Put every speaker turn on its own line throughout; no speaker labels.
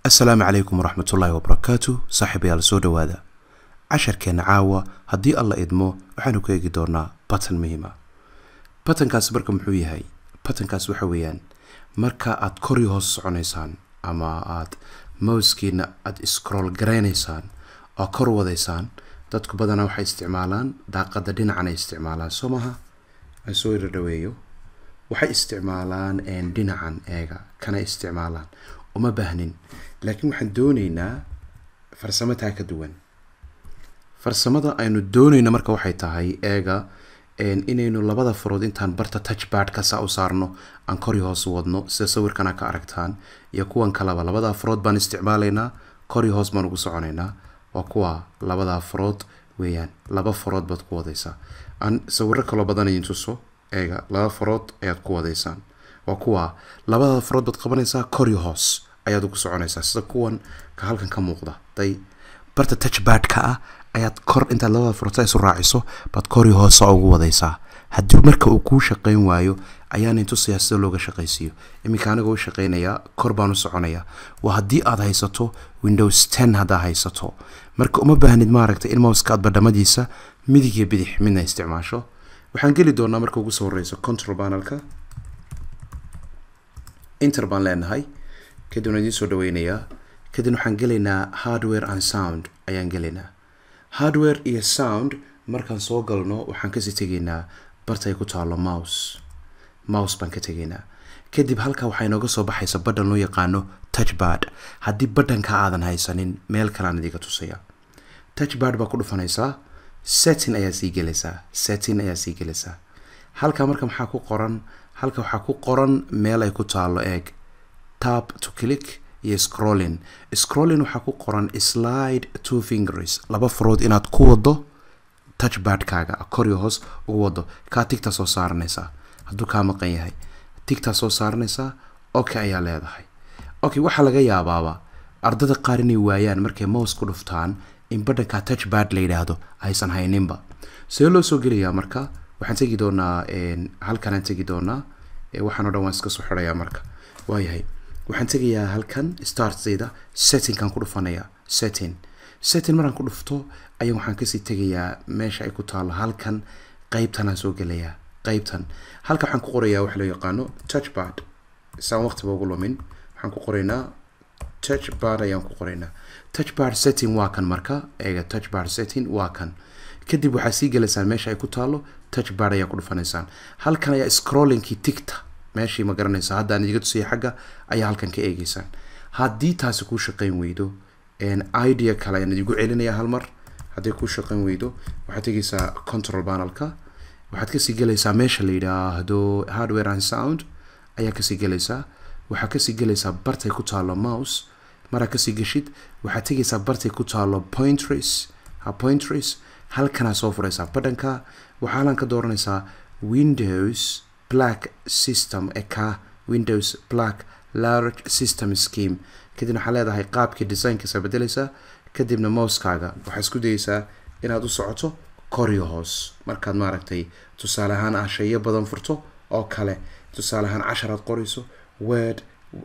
assalaamu calaykum waraxmatullaahi wabarakaatu saaxiibayaal soo dhowaada casharkeenna caawa haddii alla idmo waxaanu ku eegi doonaa batan muhiima batankaas marka muxuu yahay batankaas waxa weeyaan marka aad kori hoos soconaysaan ama aad mouskiina aada scroll garaynaysaan oo kor wadaysaan dadku badanaa waxay isticmaalaan daaqada dhinacan ay isticmaalaan soo maha aan soo ira dhaweeyo waxay isticmaalaan dhinacan eega kana isticmaalaan uma baahnin laakiin waxaan dooneynaa farsamo taa ka duwan farsamada aynu dooneyna marka waxay tahay eega inaynu labada farood intaan barta touchbardka saa u saarno aan kori hoos wadno sida sawirkana ka aragtaan iyo kuwan kaleba labadaa farood baan isticmaalaynaa kori hoos baan ugu soconaynaa waa kuwa labadaa farood weeyaan laba farood baad ku wadaysaa aan sawiro kaloo badan idin tuso eega laba farood ayaad ku wadaysaan waa kuwa labada farood baad qabanaysaa kori hoos ayaad ugu soconaysaa sida kuwan ka halkan ka muuqda day barta touchbardka ah ayaad kor intaad labada farood saa isu raaciso baad kori hoosa ugu wadaysaa haddii marka uu kuu shaqayn waayo ayaan intusayaa sida looga shaqaysiiyo iminka aniga u shaqaynayaa kor baan u soconayaa waa haddii aad haysato windows ten haddaa haysato marka uma baahnid maaragtay in mouska aad badhamadiisa midig iyo bidix midna isticmaasho waxaan geli doonaa marka ugu soo horeyso control panelka inter baan leenahay kadibna idiin soo dhaweynayaa kadibna waxaan gelaynaa hardware and sound ayaan gelaynaa hardware iyo sound markaan soo galno waxaan kasii tegaynaa bartay ku taalo mouse mouse baan ka tegaynaa kadib halkaa waxaa inooga soo baxaysa badhan loo yaqaano touchbard haddii badhanka aadan haysanin meel kaleaan idiga tusaya touchbard baa ku dhufanaysaa setting ayaa sii gelaysaa setting ayaa sii gelaysaa halkaa marka maxaa ku qoran halka waxaa ku qoran meel ay ku taalo eeg tap to click iyo scrolling scrolling waxaa ku qoran slide two fingers laba farood inaad ku wado touchbardkaaga koriyo hoos ugu wado kaa tigtaa soo saaranaysaa hadduu kaa maqan yahay tigtaa soo saaranaysaa okay ayaa leedahay okay waxaa laga yaabaaba ardada qaar inay waayaan markay mouse ku dhuftaan in badhanka touchbard la yidhaahdo aysan hayninba see loo soo gelayaa marka waxaan tegi doonaa halkanaan tegi doonaa waxaan o dhan waan iska soo xidhayaa marka waayahay waxaan tegayaa halkan startayda settingkan ku dhufanayaa setting setting markaan ku dhufto ayaa waxaan kasii tegayaa meesha ay ku taalo halkan qeybtanaan soo gelayaa qeybtan halka waxaan ku qorayaa waxa loo yaqaano touchbard saan waqtiba ugu lumin waxaan ku qoraynaa touchbard ayaan ku qoraynaa touchbard setting waa kan marka eega touchbard setting waa kan kadib waxaa sii gelaysaan meesha ay ku taalo touchbard ayaa ku dhufanaysaan halkan ayaa scrollingkii tigta meeshii ma garanaysa haddaan idiga tusaya xagga ayaa halkan ka eegeysaan haddii taasi kuu shaqayn weydo idea kale ayaan idigu celinayaa hal mar haddii kuu shaqayn weydo waxaad tegaysaa control panelka waxaad kasii gelaysaa meesha la yidhaahdo hardware and sound ayaa kasii gelaysaa waxaad kasii gelaysaa bartay ku taalo mouse maraa kasii geshid waxaad tegaysaa bartay ku taalo pointress ha pointress halkanaa soo furaysaa badhanka waxaa halan ka dooranaysaa windows black system ee ka windows black large system scheme kadibna waxaa leedahay qaabkii designkiisa bedelaysaa kadibna mouskaaga waxaa isku dayeysaa inaad u socoto koriyo hoos markaad maaragtay tusaale ahaan ah shayo badan furto oo kale tusaale ahaan casharaad qorayso word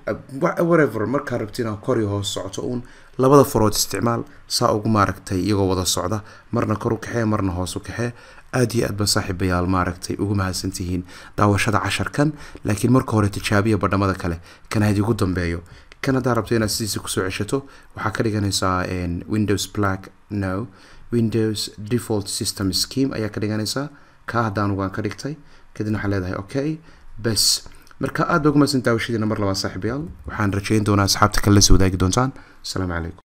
whatever markaad rabti inaad koriyo hoos socoto uun labada farood isticmaal saa ugu maaragtay iyagoo wada socda marna kor u kaxee marna hoos u kaxee aada iyo aad ba saaxiibayaal maaragtay ugu mahadsantihiin daawashada casharkan laakiin marka hore tijaabiya badhamada kale kan had igu dambeeyo kan haddaa rabto inaad sidiisa kusoo ceshato waxaa ka dhiganaysaa windows black no windows default system scheme ayaa ka dhiganaysaa kaa haddaan ugaan ka dhigtay kadibna waxaa leedahay okay bes marka aad ba ugu mahadsan daawashadiina mar labaa saaxiibayaal waxaan rajeyn doonaa asxaabta kale la soo wadaagi doontaan asalaamu calaykum